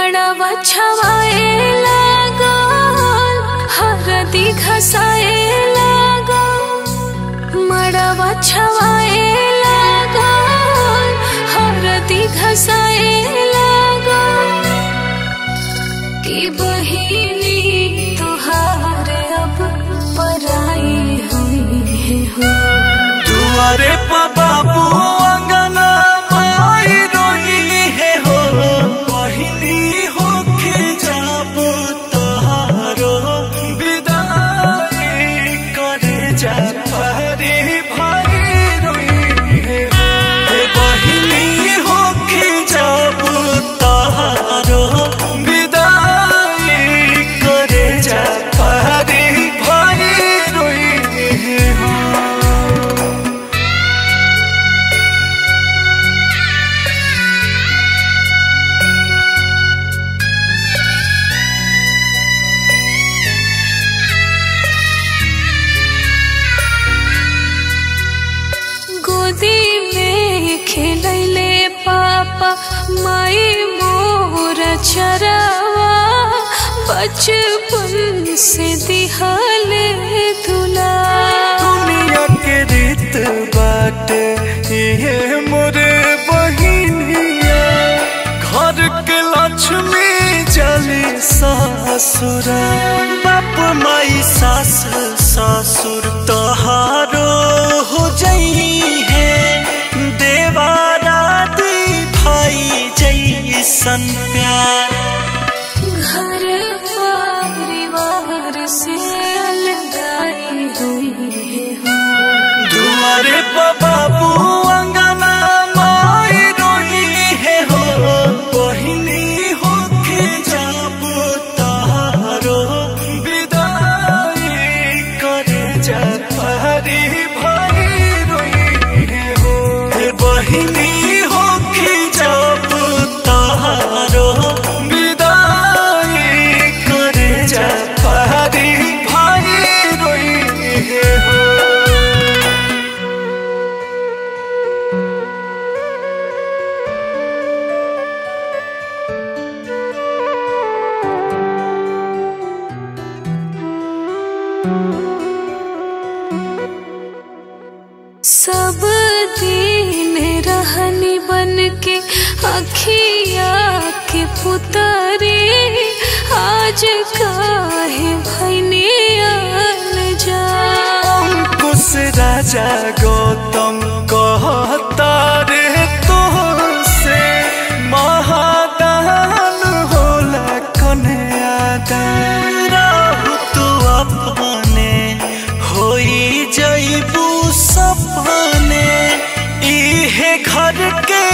मड़वा छवाए लागल हरदी घसाए लागल मड़वा छवाए लागल हरदी घसाए लागल कि बहिनी तुहार अब पराई हुई हो दुआरे पर बाबू अंगना माई रोई है हो पहिली होके जाबो तहारो विदाई करे जा परे भाई रोई है हे पहिली होके जाबो तहारो विदाई करे जा परे भाई रोई है हो गोदी में खेलैले पापा माई मोर चरावा बचपन से दिहले दुला दुनिया के रीत बाटे ये मोरे बहिनिया घर के लक्ष्मी जली ससुरा बाप माई सास ससुर तहारो हो जई है देवारा दी भाई जैसन प्यार घर परिवार से अलगाई हुई हो दुआरे पर बाबू अंगना माई रोई है हो बहिनी होके जाबो तारो विदाई करे जा परी भाई रोई है हो हे बहिनी होके जाबो तारो विदाई करे जा परी भाई रोई है हो सब दिन रहनी बन के अखिया के पुतरे आज काहे भैनी जा अंकुश राजा गौतम कहता रे तो से महादान होला कन्यादान राहु तू अपने होई जईबू सपने इहे घर के